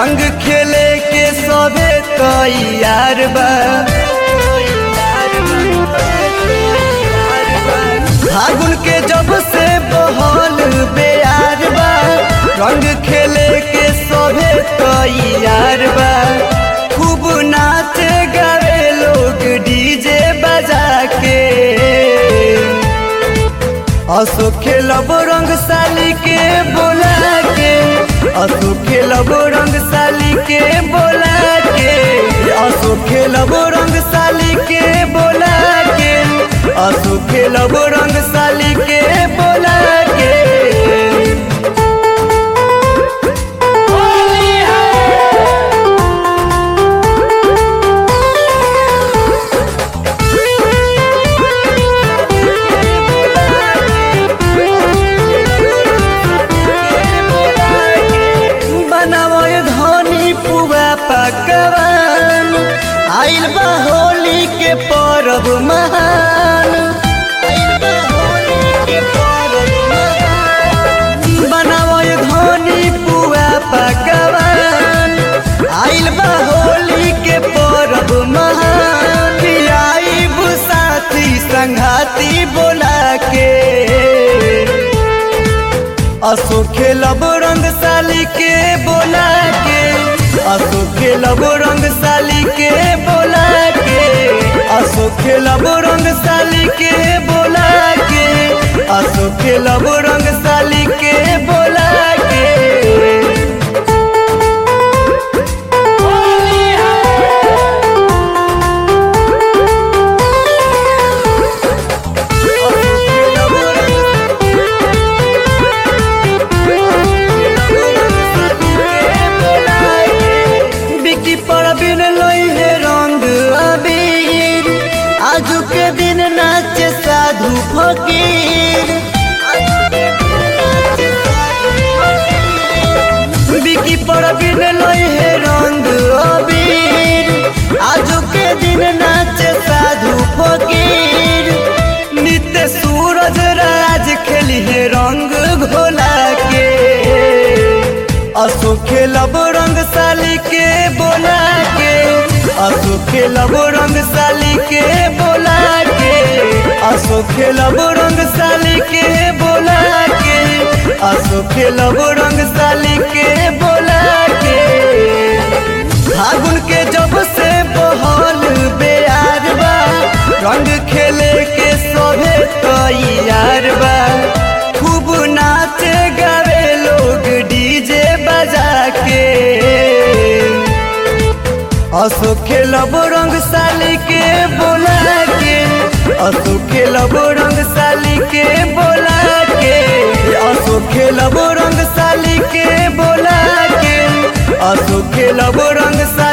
रंग खेले के सभे तैयार बा फागुन के जब से बहल बेयार बा रंग खेले के सभे तैयार बा खूब नाचे गावे लोग डीजे बजा के असो खेलब रंग साली के बोला के असो खेलब रंग साली के बोला के असो खेलब रंग साली के बोला के असो खेलब रंग साली के बोला के बनावय धनी पुआ पकवान आइल बा होली के परब महान आइल बा होली के परब महान। बनावय धनी पुआ पकवान आइल बा होली के परब महान आइब साथी संघाती बोला के असो खेलब रंग साली के बोला के असो खेलब रंग साली के बोला के असो खेलब रंग साली के बोला के असो खेलब रंग साली के बोला के बिकी पर बिन लई है रंग अबीर आजू के दिन नाचे साधु फकीर बिकी पर बिन लई है रंग अबीर आजू के दिन नाचे साधु फकीर नित्य सूरज राज खेली है रंग घोला के असो खेलब रंग साली के बोला के असो खेलब रंग साली के बोला के असो खेलब रंग साली के बोला के असो खेलब रंग साली के बोला के फागुन के जब से बहल बेयार बा रंग खेले के सभे तैयार बा खूब नाचे गावे लोग डीजे बजा के असो खेलब रंग साली के बोला के असो खेलब रंग साली के बोला के असो खेलब रंग साली के बोला के असो खेलब रंग साली